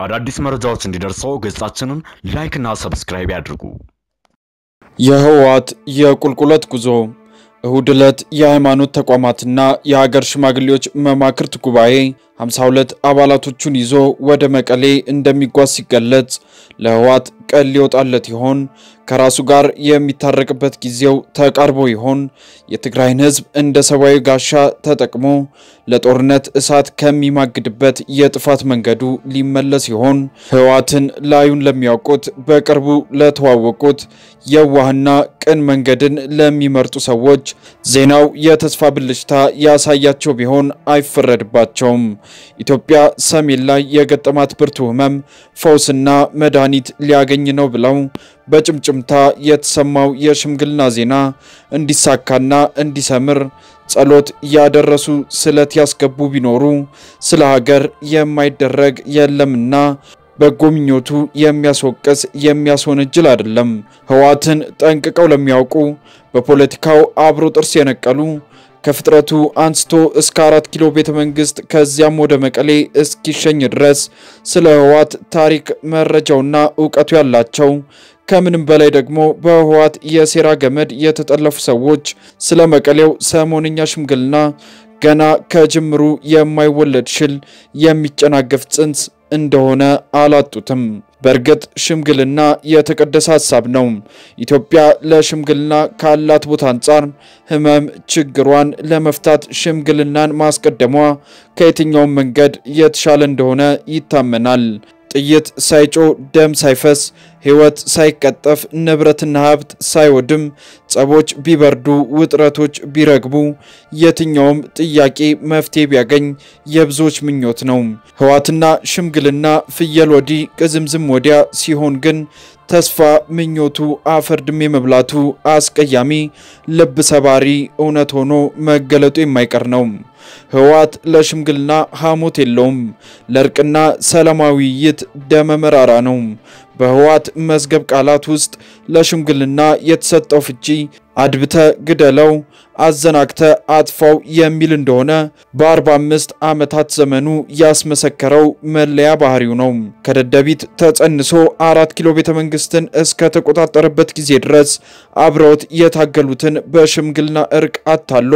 አዳዲስ መረጃዎች እንዲደርሰው ገጻችንን ላይክና ሰብስክራይብ ያድርጉ። የህወሓት የቁልቁለት ጉዞ እሁድ ዕለት የሃይማኖት ተቋማትና የሀገር ሽማግሌዎች መማክርት ጉባኤ 52 አባላቶቹን ይዞ ወደ መቀሌ እንደሚጓዝ ሲገለጽ ለህወሓት ቀን ሊወጣለት ይሆን? ከራሱ ጋር የሚታረቅበት ጊዜው ተቃርቦ ይሆን? የትግራይን ህዝብ እንደ ሰብአዊ ጋሻ ተጠቅሞ ለጦርነት እሳት ከሚማግድበት የጥፋት መንገዱ ሊመለስ ይሆን? ህወሓትን ላዩን ለሚያውቁት በቅርቡ ለተዋወቁት የዋህና ቅን መንገድን ለሚመርጡ ሰዎች ዜናው የተስፋ ብልጭታ ያሳያቸው ቢሆን አይፈረድባቸውም። ኢትዮጵያ ሰሜን ላይ የገጠማት ብርቱ ህመም ፈውስና መድኃኒት ሊያገኝ ነው ብለው በጭምጭምታ የተሰማው የሽምግልና ዜና እንዲሳካና እንዲሰምር ጸሎት ያደረሱ ስለት ያስገቡ ቢኖሩ ስለ ሀገር የማይደረግ የለምና በጎ ምኞቱ የሚያስወቅስ የሚያስወነጅል አይደለም። ህወሓትን ጠንቅቀው ለሚያውቁ በፖለቲካው አብሮ ጥርስ የነቀሉ ከፍጥረቱ አንስቶ እስከ አራት ኪሎ ቤተ መንግስት ከዚያም ወደ መቀሌ እስኪሸኝ ድረስ ስለ ህወሓት ታሪክ መረጃውና እውቀቱ ያላቸው ከምንም በላይ ደግሞ በህወሓት የሴራ ገመድ የተጠለፉ ሰዎች ስለ መቀሌው ሰሞንኛ ሽምግልና ገና ከጅምሩ የማይወለድ ሽል የሚጨናገፍ ጽንስ እንደሆነ አላጡትም። በእርግጥ ሽምግልና የተቀደሰ ሀሳብ ነው። ኢትዮጵያ ለሽምግልና ካላት ቦታ አንጻር ህመም ችግሯን ለመፍታት ሽምግልናን ማስቀደሟ ከየትኛውም መንገድ የተሻለ እንደሆነ ይታመናል። ጥይት ሳይጮ ደም ሳይፈስ ህይወት ሳይቀጠፍ ንብረትና ሀብት ሳይወድም ጸቦች ቢበርዱ ውጥረቶች ቢረግቡ የትኛውም ጥያቄ መፍትሄ ቢያገኝ የብዙዎች ምኞት ነው። ህወሓትና ሽምግልና ፍየል ወዲህ ቅዝምዝም ወዲያ ሲሆን ግን ተስፋ ምኞቱ አፈር ድሜ መብላቱ አስቀያሚ ልብ ሰባሪ እውነት ሆኖ መገለጡ የማይቀር ነው። ህወሓት ለሽምግልና ሐሞት የለውም። ለእርቅና ሰላማዊ ውይይት ደመ መራራ ነው። በህወሓት መዝገብ ቃላት ውስጥ ለሽምግልና የተሰጠው ፍቺ አድብተ ግደለው፣ አዘናግተ አጥፋው የሚል እንደሆነ በ45 ዓመታት ዘመኑ ያስመሰከረው መለያ ባህሪው ነው። ከደደቢት ተጸንሶ አራት ኪሎ ቤተ መንግስትን እስከ ተቆጣጠረበት ጊዜ ድረስ አብረውት የታገሉትን በሽምግልና እርቅ አታሎ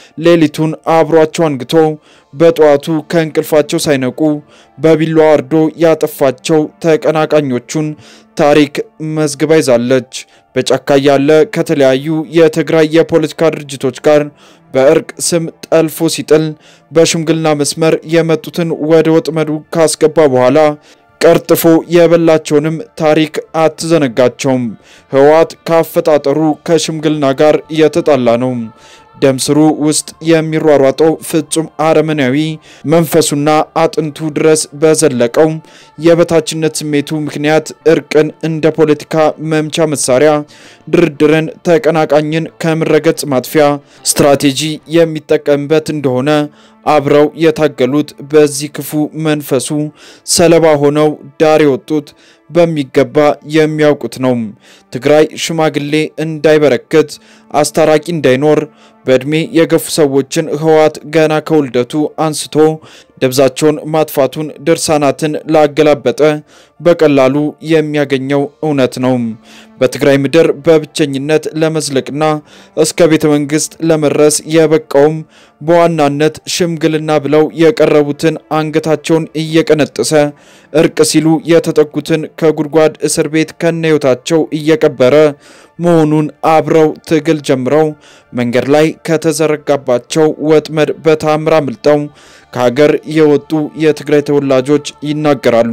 ሌሊቱን አብሯቸው አንግቶ በጠዋቱ ከእንቅልፋቸው ሳይነቁ በቢላዋ አርዶ ያጠፋቸው ተቀናቃኞቹን ታሪክ መዝግባ ይዛለች። በጫካ ያለ ከተለያዩ የትግራይ የፖለቲካ ድርጅቶች ጋር በእርቅ ስም ጠልፎ ሲጥል በሽምግልና መስመር የመጡትን ወደ ወጥመዱ ካስገባ በኋላ ቀርጥፎ የበላቸውንም ታሪክ አትዘነጋቸውም። ህወሓት ካፈጣጠሩ ከሽምግልና ጋር የተጣላ ነው። ደም ስሩ ውስጥ የሚሯሯጠው ፍጹም አረመናዊ መንፈሱና አጥንቱ ድረስ በዘለቀው የበታችነት ስሜቱ ምክንያት እርቅን እንደ ፖለቲካ መምቻ መሳሪያ፣ ድርድርን ተቀናቃኝን ከምረገጽ ማጥፊያ ስትራቴጂ የሚጠቀምበት እንደሆነ አብረው የታገሉት በዚህ ክፉ መንፈሱ ሰለባ ሆነው ዳር የወጡት በሚገባ የሚያውቁት ነው። ትግራይ ሽማግሌ እንዳይበረክት፣ አስታራቂ እንዳይኖር በዕድሜ የገፉ ሰዎችን ህወሓት ገና ከውልደቱ አንስቶ ደብዛቸውን ማጥፋቱን ድርሳናትን ላገላበጠ በቀላሉ የሚያገኘው እውነት ነው። በትግራይ ምድር በብቸኝነት ለመዝለቅና እስከ ቤተ መንግስት ለመድረስ የበቃውም በዋናነት ሽምግልና ብለው የቀረቡትን አንገታቸውን እየቀነጠሰ እርቅ ሲሉ የተጠጉትን ከጉድጓድ እስር ቤት ከነህይወታቸው እየቀበረ መሆኑን አብረው ትግል ጀምረው መንገድ ላይ ከተዘረጋባቸው ወጥመድ በታምር አምልጠው ከሀገር የወጡ የትግራይ ተወላጆች ይናገራሉ።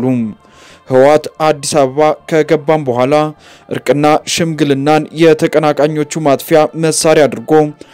ህወሓት አዲስ አበባ ከገባም በኋላ እርቅና ሽምግልናን የተቀናቃኞቹ ማጥፊያ መሳሪያ አድርጎ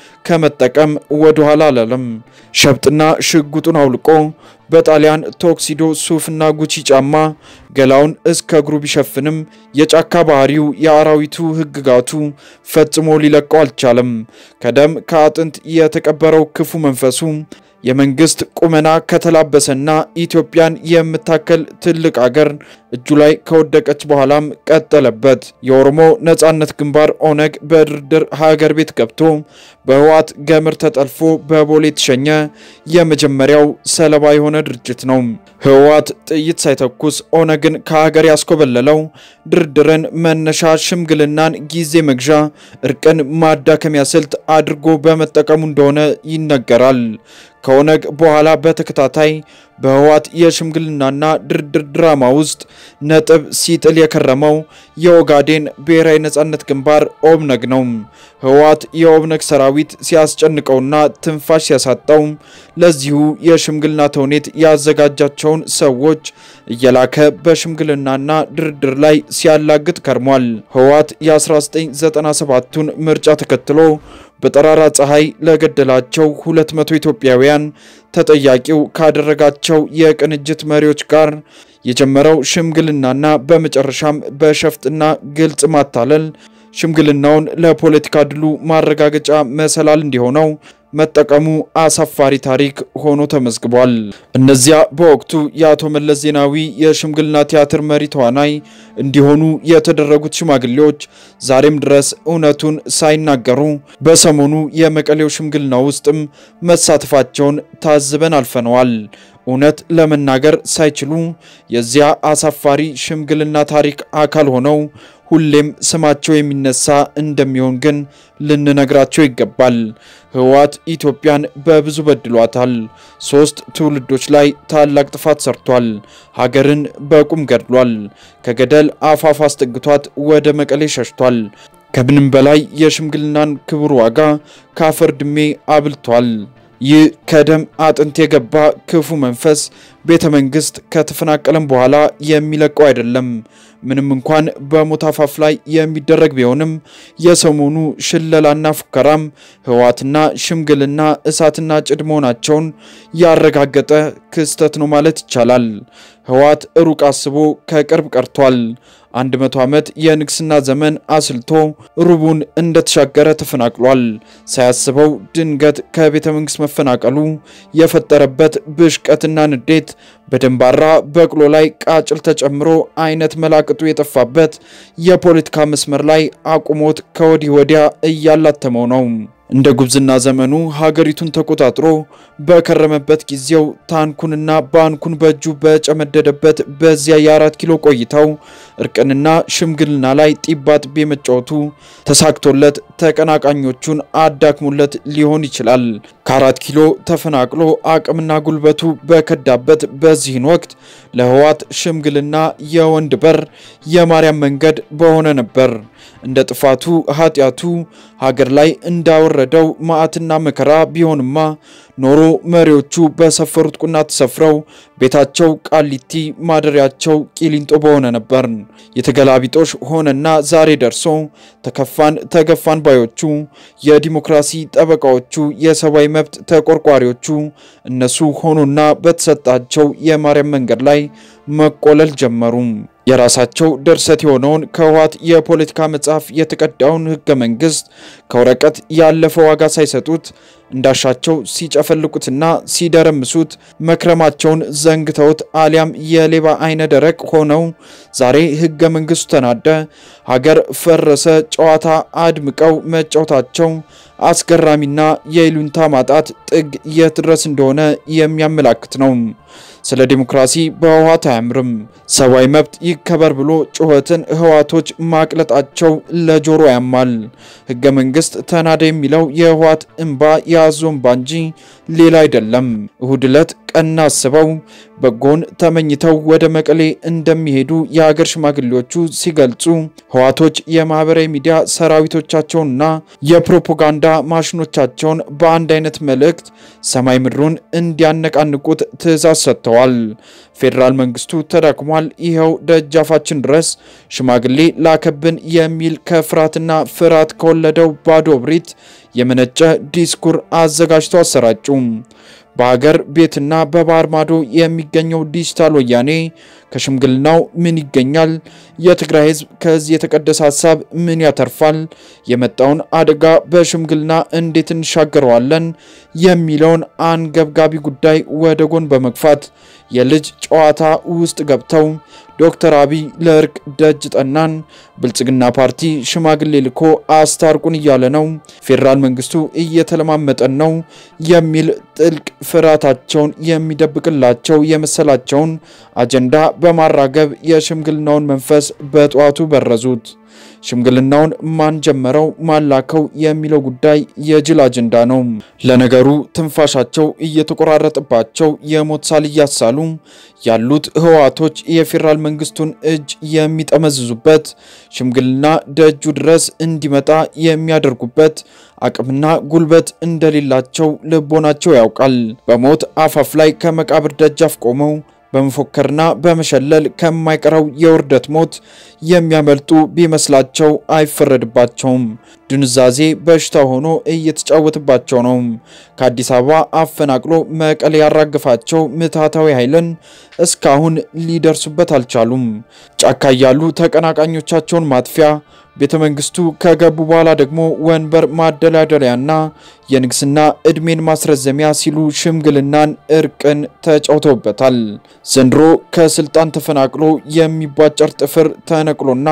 ከመጠቀም ወደ ኋላ አላለም። ሸብጥና ሽጉጡን አውልቆ በጣሊያን ቶክሲዶ ሱፍና ጉቺ ጫማ ገላውን እስከ እግሩ ቢሸፍንም የጫካ ባህሪው የአራዊቱ ህግጋቱ ፈጽሞ ሊለቀው አልቻለም። ከደም ከአጥንት የተቀበረው ክፉ መንፈሱ የመንግስት ቁመና ከተላበሰና ኢትዮጵያን የምታከል ትልቅ አገር እጁ ላይ ከወደቀች በኋላም ቀጠለበት። የኦሮሞ ነጻነት ግንባር ኦነግ በድርድር ሀገር ቤት ገብቶ በህወሓት ገመድ ተጠልፎ በቦሌ የተሸኘ የመጀመሪያው ሰለባ የሆነ ድርጅት ነው። ህወሓት ጥይት ሳይተኩስ ኦነግን ከሀገር ያስኮበለለው ድርድርን መነሻ፣ ሽምግልናን ጊዜ መግዣ፣ እርቅን ማዳከሚያ ስልት አድርጎ በመጠቀሙ እንደሆነ ይነገራል። ከኦነግ በኋላ በተከታታይ በህወሓት የሽምግልናና ድርድር ድራማ ውስጥ ነጥብ ሲጥል የከረመው የኦጋዴን ብሔራዊ ነጻነት ግንባር ኦብነግ ነው። ህወሓት የኦብነግ ሰራዊት ሲያስጨንቀውና ትንፋሽ ሲያሳጣው ለዚሁ የሽምግልና ተውኔት ያዘጋጃቸውን ሰዎች እየላከ በሽምግልናና ድርድር ላይ ሲያላግጥ ከርሟል። ህወሓት የ1997ቱን ምርጫ ተከትሎ በጠራራ ፀሐይ ለገደላቸው 200 ኢትዮጵያውያን ተጠያቂው ካደረጋቸው የቅንጅት መሪዎች ጋር የጀመረው ሽምግልናና በመጨረሻም በሸፍጥና ግልጽ ማታለል ሽምግልናውን ለፖለቲካ ድሉ ማረጋገጫ መሰላል እንዲሆነው መጠቀሙ አሳፋሪ ታሪክ ሆኖ ተመዝግቧል። እነዚያ በወቅቱ የአቶ መለስ ዜናዊ የሽምግልና ቲያትር መሪ ተዋናይ እንዲሆኑ የተደረጉት ሽማግሌዎች ዛሬም ድረስ እውነቱን ሳይናገሩ በሰሞኑ የመቀሌው ሽምግልና ውስጥም መሳተፋቸውን ታዝበን አልፈነዋል። እውነት ለመናገር ሳይችሉ የዚያ አሳፋሪ ሽምግልና ታሪክ አካል ሆነው ሁሌም ስማቸው የሚነሳ እንደሚሆን ግን ልንነግራቸው ይገባል። ህወሓት ኢትዮጵያን በብዙ በድሏታል። ሶስት ትውልዶች ላይ ታላቅ ጥፋት ሰርቷል። ሀገርን በቁም ገድሏል። ከገደል አፋፍ አስጠግቷት ወደ መቀሌ ሸሽቷል። ከምንም በላይ የሽምግልናን ክቡር ዋጋ ከአፈር ድሜ አብልቷል። ይህ ከደም አጥንት የገባ ክፉ መንፈስ ቤተ መንግስት ከተፈናቀለም በኋላ የሚለቀው አይደለም። ምንም እንኳን በሞት አፋፍ ላይ የሚደረግ ቢሆንም የሰሞኑ ሽለላና ፉከራም ህወሓትና ሽምግልና እሳትና ጭድ መሆናቸውን ያረጋገጠ ክስተት ነው ማለት ይቻላል። ህወሓት ሩቅ አስቦ ከቅርብ ቀርቷል። አንድ መቶ ዓመት የንግስና ዘመን አስልቶ ሩቡን እንደተሻገረ ተፈናቅሏል። ሳያስበው ድንገት ከቤተ መንግስት መፈናቀሉ የፈጠረበት ብሽቀትና ንዴት በደንባራ በቅሎ ላይ ቃጭል ተጨምሮ አይነት መላቅጡ የጠፋበት የፖለቲካ መስመር ላይ አቁሞት ከወዲህ ወዲያ እያላተመው ነው። እንደ ጉብዝና ዘመኑ ሀገሪቱን ተቆጣጥሮ በከረመበት ጊዜው ታንኩንና ባንኩን በእጁ በጨመደደበት በዚያ የአራት ኪሎ ቆይታው እርቅንና ሽምግልና ላይ ጢባ ጥቤ መጫወቱ ተሳክቶለት ተቀናቃኞቹን አዳክሙለት ሊሆን ይችላል። ከአራት ኪሎ ተፈናቅሎ አቅምና ጉልበቱ በከዳበት በዚህን ወቅት ለህወሓት ሽምግልና የወንድ በር የማርያም መንገድ በሆነ ነበር። እንደ ጥፋቱ ኃጢአቱ ሀገር ላይ እንዳወረደው መዓትና መከራ ቢሆንማ ኖሮ መሪዎቹ በሰፈሩት ቁና ተሰፍረው ቤታቸው ቃሊቲ ማደሪያቸው ቂሊንጦ በሆነ ነበር። የተገላቢጦሽ ሆነና ዛሬ ደርሶ ተከፋን ተገፋን ባዮቹ የዲሞክራሲ ጠበቃዎቹ የሰብአዊ መብት ተቆርቋሪዎቹ እነሱ ሆኑና በተሰጣቸው የማርያም መንገድ ላይ መቆለል ጀመሩ። የራሳቸው ድርሰት የሆነውን ከህወሓት የፖለቲካ መጽሐፍ የተቀዳውን ህገ መንግስት ከወረቀት ያለፈ ዋጋ ሳይሰጡት እንዳሻቸው ሲጨፈልቁትና ሲደረምሱት መክረማቸውን ዘንግተውት አሊያም የሌባ አይነ ደረቅ ሆነው ዛሬ ህገ መንግስቱ ተናደ፣ ሀገር ፈረሰ ጨዋታ አድምቀው መጫወታቸው አስገራሚና የይሉንታ ማጣት ጥግ የት ድረስ እንደሆነ የሚያመላክት ነው። ስለ ዲሞክራሲ በህወሓት አያምርም። ሰብአዊ መብት ይከበር ብሎ ጩኸትን ህወሓቶች ማቅለጣቸው ለጆሮ ያማል። ህገ መንግስት ተናደ የሚለው የህወሓት እንባ የያዞ እንባ እንጂ ሌላ አይደለም። እሁድ ዕለት ቀና አስበው በጎን ተመኝተው ወደ መቀሌ እንደሚሄዱ የሀገር ሽማግሌዎቹ ሲገልጹ ህወሓቶች የማህበራዊ ሚዲያ ሰራዊቶቻቸውንና የፕሮፓጋንዳ ማሽኖቻቸውን በአንድ አይነት መልእክት ሰማይ ምድሩን እንዲያነቃንቁት ትዕዛዝ ሰጥተዋል። ፌዴራል መንግስቱ ተዳክሟል፣ ይኸው ደጃፋችን ድረስ ሽማግሌ ላከብን የሚል ከፍርሃትና ፍርሃት ከወለደው ባዶ እብሪት የመነጨ ዲስኩር አዘጋጅተው አሰራጩ። በሀገር ቤትና በባህር ማዶ የሚገኘው ዲጂታል ወያኔ ከሽምግልናው ምን ይገኛል? የትግራይ ህዝብ ከዚህ የተቀደሰ ሀሳብ ምን ያተርፋል? የመጣውን አደጋ በሽምግልና እንዴት እንሻገረዋለን? የሚለውን አንገብጋቢ ጉዳይ ወደ ጎን በመግፋት የልጅ ጨዋታ ውስጥ ገብተው ዶክተር አብይ ለእርቅ ደጅ ጠናን፣ ብልጽግና ፓርቲ ሽማግሌ ልኮ አስታርቁን እያለ ነው፣ ፌዴራል መንግስቱ እየተለማመጠን ነው የሚል ጥልቅ ፍርሃታቸውን የሚደብቅላቸው የመሰላቸውን አጀንዳ በማራገብ የሽምግልናውን መንፈስ በጠዋቱ በረዙት። ሽምግልናውን ማን ጀመረው ማን ላከው የሚለው ጉዳይ የጅል አጀንዳ ነው። ለነገሩ ትንፋሻቸው እየተቆራረጠባቸው የሞት ሳል እያሳሉ ያሉት ህወሓቶች የፌዴራል መንግስቱን እጅ የሚጠመዝዙበት ሽምግልና ደጁ ድረስ እንዲመጣ የሚያደርጉበት አቅምና ጉልበት እንደሌላቸው ልቦናቸው ያውቃል። በሞት አፋፍ ላይ ከመቃብር ደጃፍ ቆመው በመፎከርና በመሸለል ከማይቀረው የውርደት ሞት የሚያመልጡ ቢመስላቸው አይፈረድባቸውም። ድንዛዜ በሽታ ሆኖ እየተጫወተባቸው ነው። ከአዲስ አበባ አፈናቅሎ መቀሌ ያራገፋቸው ምትሃታዊ ኃይልን እስካሁን ሊደርሱበት አልቻሉም። ጫካ እያሉ ተቀናቃኞቻቸውን ማጥፊያ ቤተ መንግስቱ ከገቡ በኋላ ደግሞ ወንበር ማደላደሪያና የንግስና እድሜን ማስረዘሚያ ሲሉ ሽምግልናን፣ እርቅን ተጫውተውበታል። ዘንድሮ ከስልጣን ተፈናቅሎ የሚቧጨር ጥፍር ተነቅሎና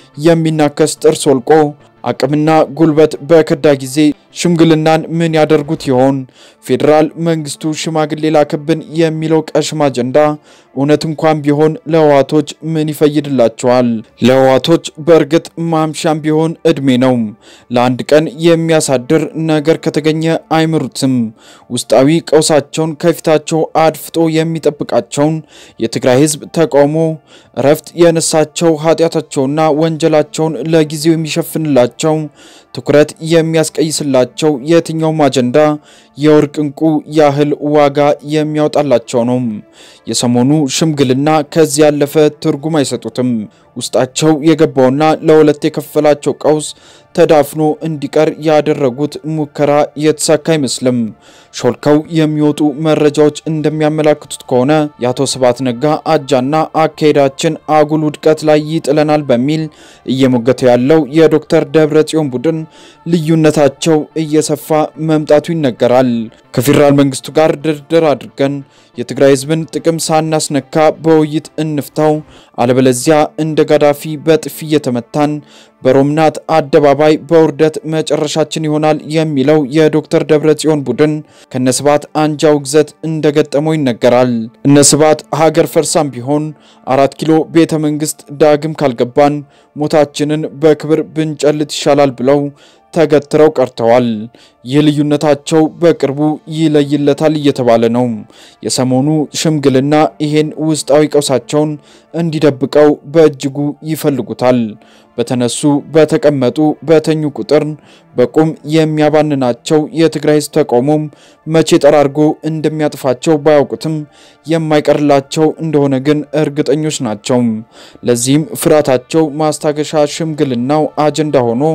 የሚናከስ ጥርስ ወልቆ አቅምና ጉልበት በከዳ ጊዜ ሽምግልናን ምን ያደርጉት ይሆን? ፌዴራል መንግስቱ ሽማግሌ ላክብን የሚለው ቀሽም አጀንዳ እውነት እንኳን ቢሆን ለህወሓቶች ምን ይፈይድላቸዋል? ለህወሓቶች በእርግጥ ማምሻም ቢሆን እድሜ ነው። ለአንድ ቀን የሚያሳድር ነገር ከተገኘ አይምሩትም። ውስጣዊ ቀውሳቸውን ከፊታቸው አድፍጦ የሚጠብቃቸውን የትግራይ ህዝብ ተቃውሞ እረፍት የነሳቸው ኃጢአታቸውና ወንጀላቸውን ለጊዜው የሚሸፍንላቸው ትኩረት የሚያስቀይስላቸው የትኛውም አጀንዳ የወርቅ እንቁ ያህል ዋጋ የሚያወጣላቸው ነው። የሰሞኑ ሽምግልና ከዚህ ያለፈ ትርጉም አይሰጡትም። ውስጣቸው የገባውና ለሁለት የከፈላቸው ቀውስ ተዳፍኖ እንዲቀር ያደረጉት ሙከራ የተሳካ አይመስልም። ሾልከው የሚወጡ መረጃዎች እንደሚያመላክቱት ከሆነ የአቶ ስብሃት ነጋ አጃና አካሄዳችን አጉል ውድቀት ላይ ይጥለናል በሚል እየሞገተ ያለው የዶክተር ደብረ ጽዮን ቡድን ልዩነታቸው እየሰፋ መምጣቱ ይነገራል። ከፌዴራል መንግስቱ ጋር ድርድር አድርገን የትግራይ ህዝብን ጥቅም ሳናስነካ በውይይት እንፍታው፣ አለበለዚያ እንደ ጋዳፊ በጥፊ እየተመታን በሮምናት አደባባይ በውርደት መጨረሻችን ይሆናል የሚለው የዶክተር ደብረጽዮን ቡድን ከነስባት አንጃ ውግዘት እንደገጠመው ይነገራል። እነስባት ሀገር ፈርሳም ቢሆን አራት ኪሎ ቤተ መንግስት ዳግም ካልገባን ሞታችንን በክብር ብንጨልት ይሻላል ብለው ተገትረው ቀርተዋል። ይህ ልዩነታቸው በቅርቡ ይለይለታል እየተባለ ነው። የሰሞኑ ሽምግልና ይሄን ውስጣዊ ቀውሳቸውን እንዲደብቀው በእጅጉ ይፈልጉታል። በተነሱ በተቀመጡ በተኙ ቁጥር በቁም የሚያባንናቸው የትግራይ ህዝብ ተቃውሞም መቼ ጠራርጎ እንደሚያጥፋቸው ባያውቁትም የማይቀርላቸው እንደሆነ ግን እርግጠኞች ናቸው። ለዚህም ፍርሃታቸው ማስታገሻ ሽምግልናው አጀንዳ ሆኖ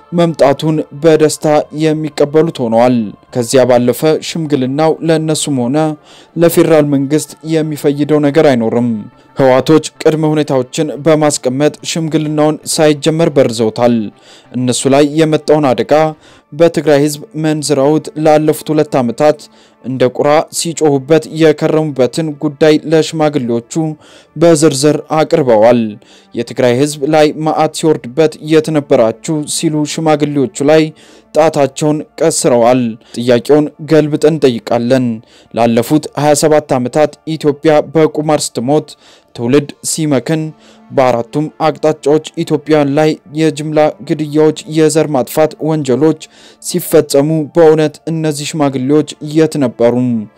መምጣቱን በደስታ የሚቀበሉት ሆነዋል። ከዚያ ባለፈ ሽምግልናው ለእነሱም ሆነ ለፌዴራል መንግስት የሚፈይደው ነገር አይኖርም። ህወሓቶች ቅድመ ሁኔታዎችን በማስቀመጥ ሽምግልናውን ሳይጀመር በርዘውታል። እነሱ ላይ የመጣውን አደጋ በትግራይ ህዝብ መንዝረውት ላለፉት ሁለት ዓመታት እንደ ቁራ ሲጮሁበት የከረሙበትን ጉዳይ ለሽማግሌዎቹ በዝርዝር አቅርበዋል። የትግራይ ህዝብ ላይ መዓት ሲወርድበት የት ነበራችሁ ሲሉ ሽማግሌዎቹ ላይ ጣታቸውን ቀስረዋል። ጥያቄውን ገልብጠን እንጠይቃለን። ላለፉት 27 ዓመታት ኢትዮጵያ በቁማር ስትሞት ትውልድ ሲመክን በአራቱም አቅጣጫዎች ኢትዮጵያውያን ላይ የጅምላ ግድያዎች፣ የዘር ማጥፋት ወንጀሎች ሲፈጸሙ በእውነት እነዚህ ሽማግሌዎች የት ነበሩ?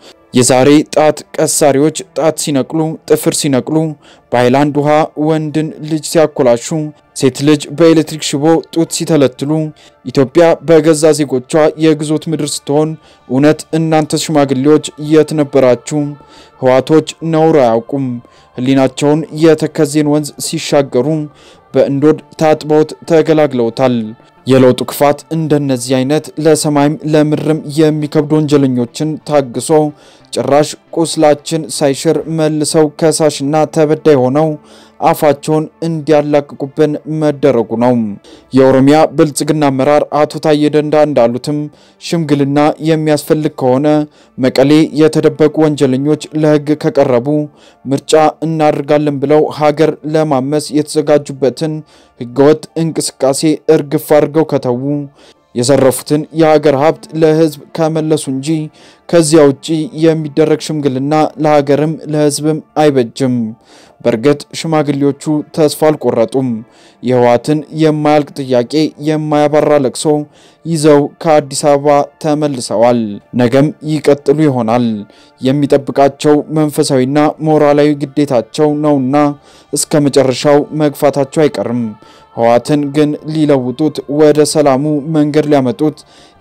የዛሬ ጣት ቀሳሪዎች ጣት ሲነቅሉ፣ ጥፍር ሲነቅሉ፣ በሃይላንድ ውሃ ወንድን ልጅ ሲያኮላሹ፣ ሴት ልጅ በኤሌክትሪክ ሽቦ ጡት ሲተለትሉ፣ ኢትዮጵያ በገዛ ዜጎቿ የግዞት ምድር ስትሆን እውነት እናንተ ሽማግሌዎች የት ነበራችሁ? ህወሓቶች ነውር አያውቁም። ህሊናቸውን የተከዜን ወንዝ ሲሻገሩ በእንዶድ ታጥበውት ተገላግለውታል። የለውጡ ክፋት እንደነዚህ አይነት ለሰማይም ለምድርም የሚከብዱ ወንጀለኞችን ታግሶ ጭራሽ ቁስላችን ሳይሽር መልሰው ከሳሽና ተበዳይ ሆነው አፋቸውን እንዲያላቅቁብን መደረጉ ነው። የኦሮሚያ ብልጽግና አመራር አቶ ታዬ ደንዳ እንዳሉትም ሽምግልና የሚያስፈልግ ከሆነ መቀሌ የተደበቁ ወንጀለኞች ለሕግ ከቀረቡ ምርጫ እናደርጋለን ብለው ሀገር ለማመስ የተዘጋጁበትን ሕገወጥ እንቅስቃሴ እርግፍ አድርገው ከተዉ የዘረፉትን የሀገር ሀብት ለህዝብ ከመለሱ እንጂ ከዚያ ውጪ የሚደረግ ሽምግልና ለሀገርም ለህዝብም አይበጅም። በእርግጥ ሽማግሌዎቹ ተስፋ አልቆረጡም። የህወሓትን የማያልቅ ጥያቄ የማያባራ ለቅሶ ይዘው ከአዲስ አበባ ተመልሰዋል። ነገም ይቀጥሉ ይሆናል። የሚጠብቃቸው መንፈሳዊና ሞራላዊ ግዴታቸው ነውና እስከ መጨረሻው መግፋታቸው አይቀርም። ህወሓትን ግን ሊለውጡት ወደ ሰላሙ መንገድ ሊያመጡት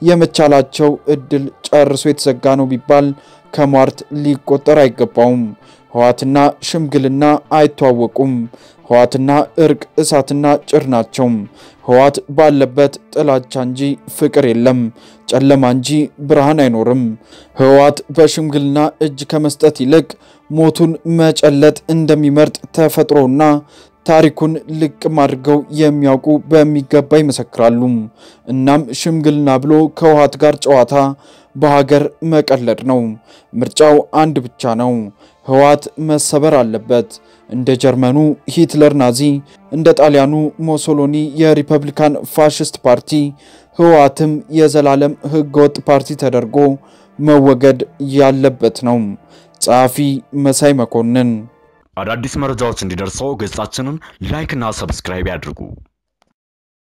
የመቻላቸው እድል ጨርሶ የተዘጋ ነው ቢባል ከሟርት ሊቆጠር አይገባውም። ህወሓትና ሽምግልና አይተዋወቁም። ህወሓትና እርቅ እሳትና ጭር ናቸው። ህወሓት ባለበት ጥላቻ እንጂ ፍቅር የለም፣ ጨለማ እንጂ ብርሃን አይኖርም። ህወሓት በሽምግልና እጅ ከመስጠት ይልቅ ሞቱን መጨለጥ እንደሚመርጥ ተፈጥሮና ታሪኩን ልቅም አድርገው የሚያውቁ በሚገባ ይመሰክራሉ። እናም ሽምግልና ብሎ ከህወሓት ጋር ጨዋታ በሀገር መቀለድ ነው። ምርጫው አንድ ብቻ ነው። ህወሓት መሰበር አለበት። እንደ ጀርመኑ ሂትለር ናዚ፣ እንደ ጣሊያኑ ሞሶሎኒ የሪፐብሊካን ፋሽስት ፓርቲ ህወሓትም የዘላለም ህገወጥ ፓርቲ ተደርጎ መወገድ ያለበት ነው። ጸሐፊ መሳይ መኮንን አዳዲስ መረጃዎች እንዲደርሰው ገጻችንን ላይክ እና ሰብስክራይብ ያድርጉ።